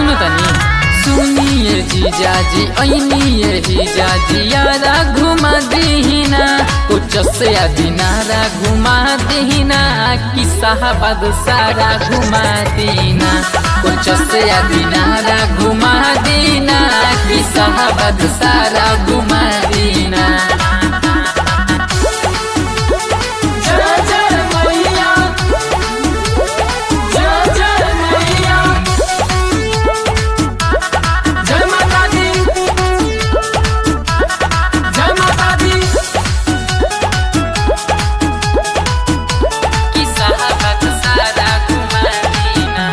सुनो तनी सुनिए जीजाजी ऐनिए जीजाजी यारा घुमा दीना कुछ से दिनारा घुमा दीना कि साहबाद सारा घुमा दीना कुछ से दिनारा घुमा दीना कि साहबाद सारा घुमा दीना जय जय मैया जय जय मैया जय माता दी जय माता दी कि साहबाद सारा घुमा दीना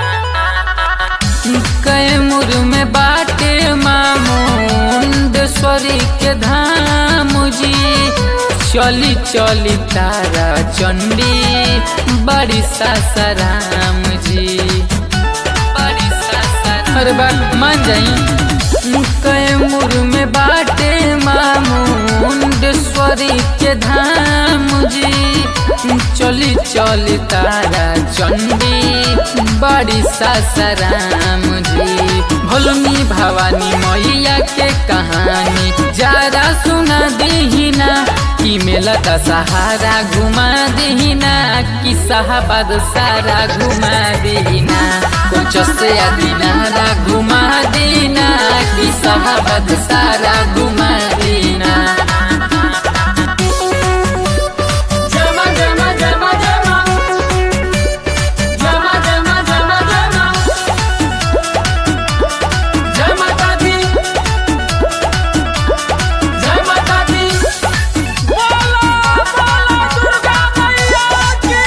कैमूर में बाटे मामुंडेश्वरी के धाम जी चली चली तारा चंडी बड़ी सासाराम जी बड़ी सासाराम अरे बात मान जाई कैमूर में बाटे मामुंडेश्वरी के धाम जी चली चली तारा चंडी बड़ी सासाराम जी भोलमी भवानी मैया के कहानी जरा सुना दीना कि मेला का सहारा घुमा दीना कि साहबाद सारा घुमा दीना कुछ से दिनारा घुमा दीना कि साहबाद सारा घुमा दीना जय मां जय मां जय मां जय मां जय मां जय मां जय मां जय मां जय माता दी जय माता दी बोलो बोलो दुर्गा मैया की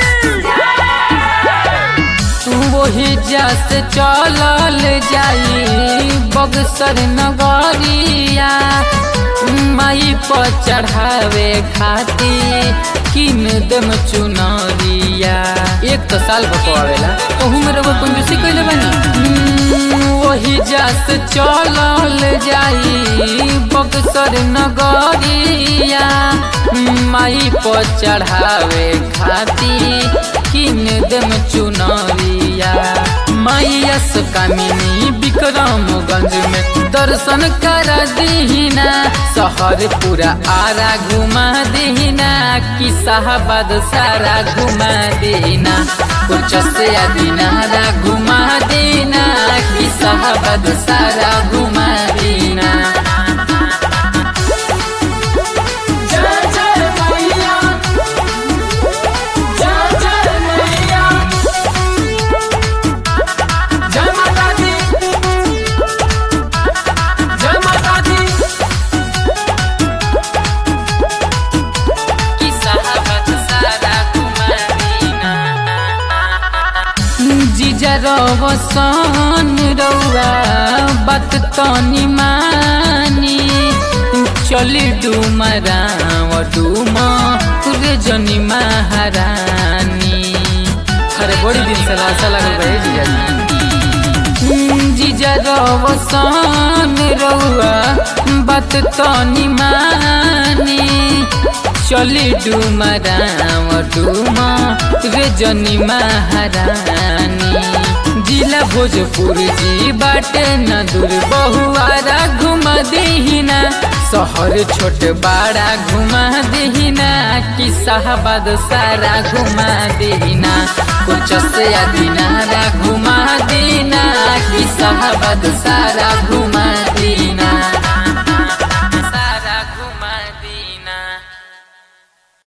वही जस चलल जाई बगसर नगरिया माई पर चढ़ावे खाती किन दम चुनरिया एक तो साल बकवावेला ओहू में रउआ कंजूसी कइले बानी हम्म, वही जस चलल जाई बगसर नगरिया माई पर चढ़ावे खाती किन दम चुनरिया मैया कामिनी विक्रमगंज में दर्शन कर दीना शहर पूरा आरा घुमा दीना कि साहबाद सारा घुमा दीना कुछ से दिनारा घुमा दीना कि साहबाद सारा घुमा दीना जय जय मैया जय जय मैया जय माता दी जय माता दी कि साहबाद सारा घुमा दीना जीजा रवसन रउआ बात तनी मानी चली डुमराव डुम रे जनी महारानी अरे बड़ी दिन से लाशा लगल बा ए जीजाजी जीजा रवसन रउआ बात तनी मानी चली डुमराव डुम रे जनी महारानी जिला भोजपुर जी बाटे न दूर बहुआरा घुमा दीना शहर छोट बड़ा घुमा दीना कि साहबाद सारा घुमा दीना कुछ से दिनारा घुमा दीना कि साहबाद सारा घुमा